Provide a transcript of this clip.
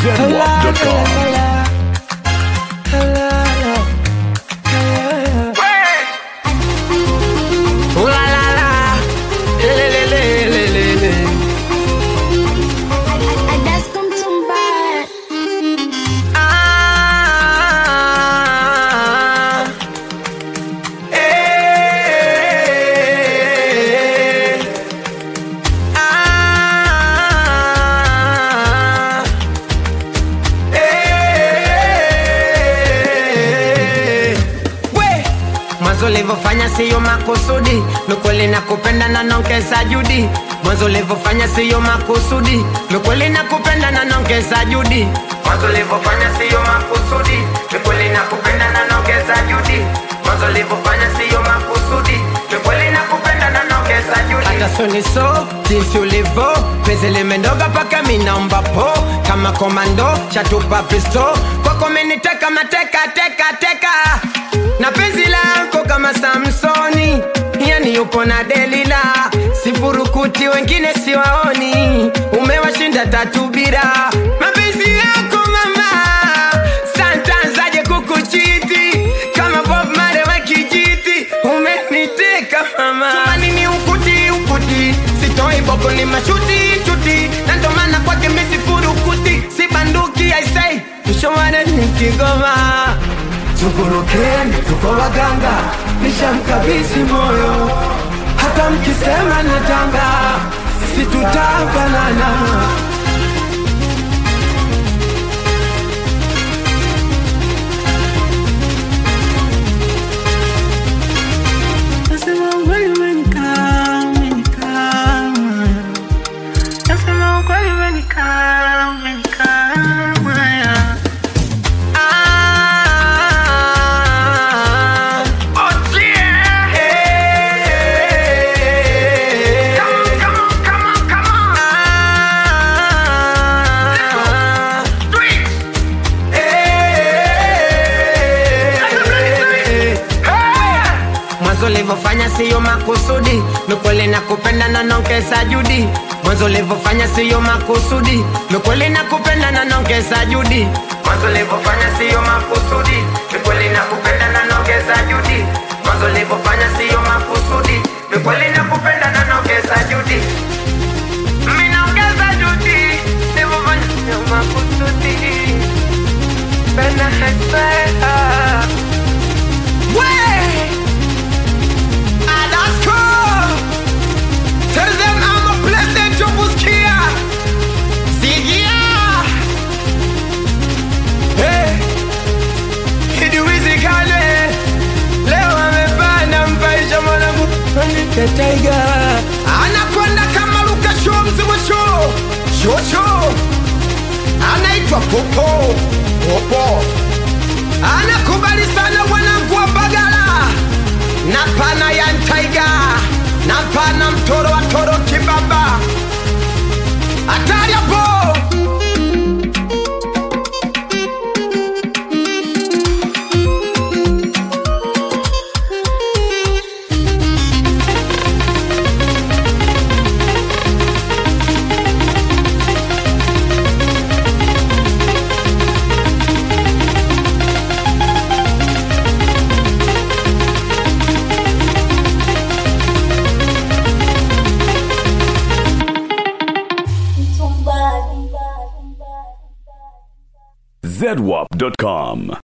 ZWAP.com. Ooh la la la, le le le le le le. That's come to bad. Ah, eh, ah, eh. We, mwanzo ulivyofanya siyo makusudi, mikweli na kupenda na nongeza judi. Mwanzo ulivyofanya siyo makusudi, mikweli na kupenda na nongeza judi. Mwanzo ulivyofanya siyo makusudi, mikweli na kupenda na nongeza judi. Mwanzo ulivyofanya siyo makusudi, mikweli na kupenda na nongeza judi. Hata soni so jinsi ulivyo, penzi limendoga paka minaomba po kama komando chatupa pisto kwako meniteka mateka teka teka na penzi lako kama Samsoni, yani yupo na Delila, sifurukuti wengine siwaoni, umewashinda tatu bila mapenzi yako mama, santanzaje kukuchiti kama Bob Marley wa kijiti, umeniteka mama, tumanini ukuti ukuti, sitoi boko ni mashuti chuti, na ndo maana kwake mimi sifurukuti, si banduki I say, mshomane ni Kigoma Tukurukeni, tuko waganga, nishamkabidhi moyo. Hata mkisema natanga, si tutafanana. Nasema ukweli umenikaa, umenikaa. Nasema ukweli umenikaa, umenikaa. Ah, eh, ah, eh, mwanzo ulivyofanya siyo makusudi, mikweli na kupenda na nongeza judi. Mwanzo ulivyofanya siyo makusudi, mikweli na kupenda na nongeza judi. Mwanzo ulivyofanya siyo makusudi, mikweli na kupenda na nongeza judi. Mwanzo ulivyofanya siyo makusudi, mikweli na kupenda na nongeza judi. Mimi naongeza judi, nilivyofanya siyo makusudi. Penda hekpea. Way! Alaska! Tell them I'm a blessed to Buskia! Sigia! Hey! Kiduizi kale! Leo amepanda mpaisha mwanangu Anike Tiger! Anakwenda kama Luka Show mzimu show! Show show! Anaitwa Popo! Popo! Anakubali sana wanangu wa Bagala na pana ya Ntaiga na pana mtoro wa toro kibaba hatari hapo ZWAP.com.